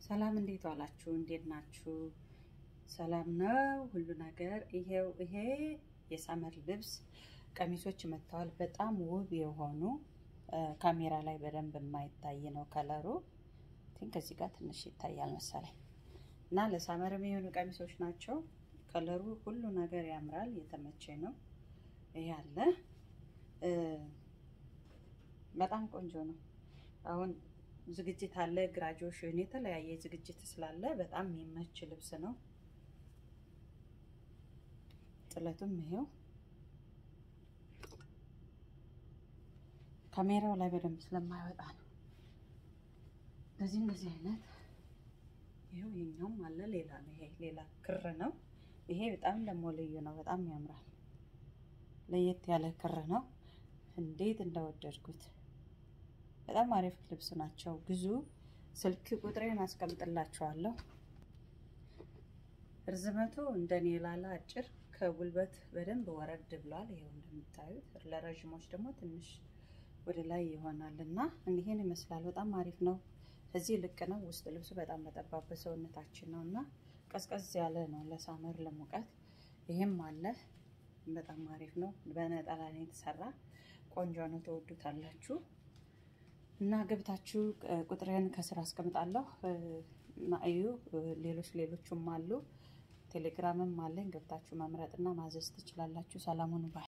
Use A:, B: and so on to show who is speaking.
A: ሰላም እንዴት ዋላችሁ? እንዴት ናችሁ? ሰላም ነው ሁሉ ነገር። ይሄው ይሄ የሰመር ልብስ ቀሚሶች መጥተዋል። በጣም ውብ የሆኑ ካሜራ ላይ በደንብ የማይታይ ነው ከለሩ። ቲንክ እዚህ ጋር ትንሽ ይታያል መሰለኝ እና ለሰመር የሚሆኑ ቀሚሶች ናቸው። ከለሩ ሁሉ ነገር ያምራል። የተመቼ ነው። ይሄ አለ በጣም ቆንጆ ነው። አሁን ዝግጅት አለ፣ ግራጁዌሽን፣ የተለያየ ዝግጅት ስላለ በጣም የሚመች ልብስ ነው። ጥለቱም ይሄው ካሜራው ላይ በደንብ ስለማይወጣ ነው። በዚህ እንደዚህ አይነት ይሄው የኛውም አለ። ሌላ ነው ይሄ ሌላ ክር ነው። ይሄ በጣም ደግሞ ልዩ ነው። በጣም ያምራል። ለየት ያለ ክር ነው። እንዴት እንደወደድኩት በጣም አሪፍ ልብስ ናቸው። ግዙ። ስልክ ቁጥሬን አስቀምጥላችኋለሁ። ርዝመቱ እንደኔ ላላ አጭር ከጉልበት በደንብ ወረድ ብሏል። ይሄው እንደምታዩት ለረዥሞች ደግሞ ትንሽ ወደ ላይ ይሆናል እና ይሄን ይመስላል። በጣም አሪፍ ነው። እዚህ ልክ ነው። ውስጥ ልብሱ በጣም በጠባብ ሰውነታችን ነው እና ቀዝቀዝ ያለ ነው ለሳመር ለሙቀት። ይሄም አለ በጣም አሪፍ ነው። በነጠላ ነው የተሰራ ቆንጆ ነው። ተወዱታላችሁ እና ገብታችሁ ቁጥሬን ከስራ አስቀምጣለሁ። ማእዩ ሌሎች ሌሎቹም አሉ። ቴሌግራምም አለኝ። ገብታችሁ መምረጥና ማዘዝ ትችላላችሁ። ሰላሙን ባይ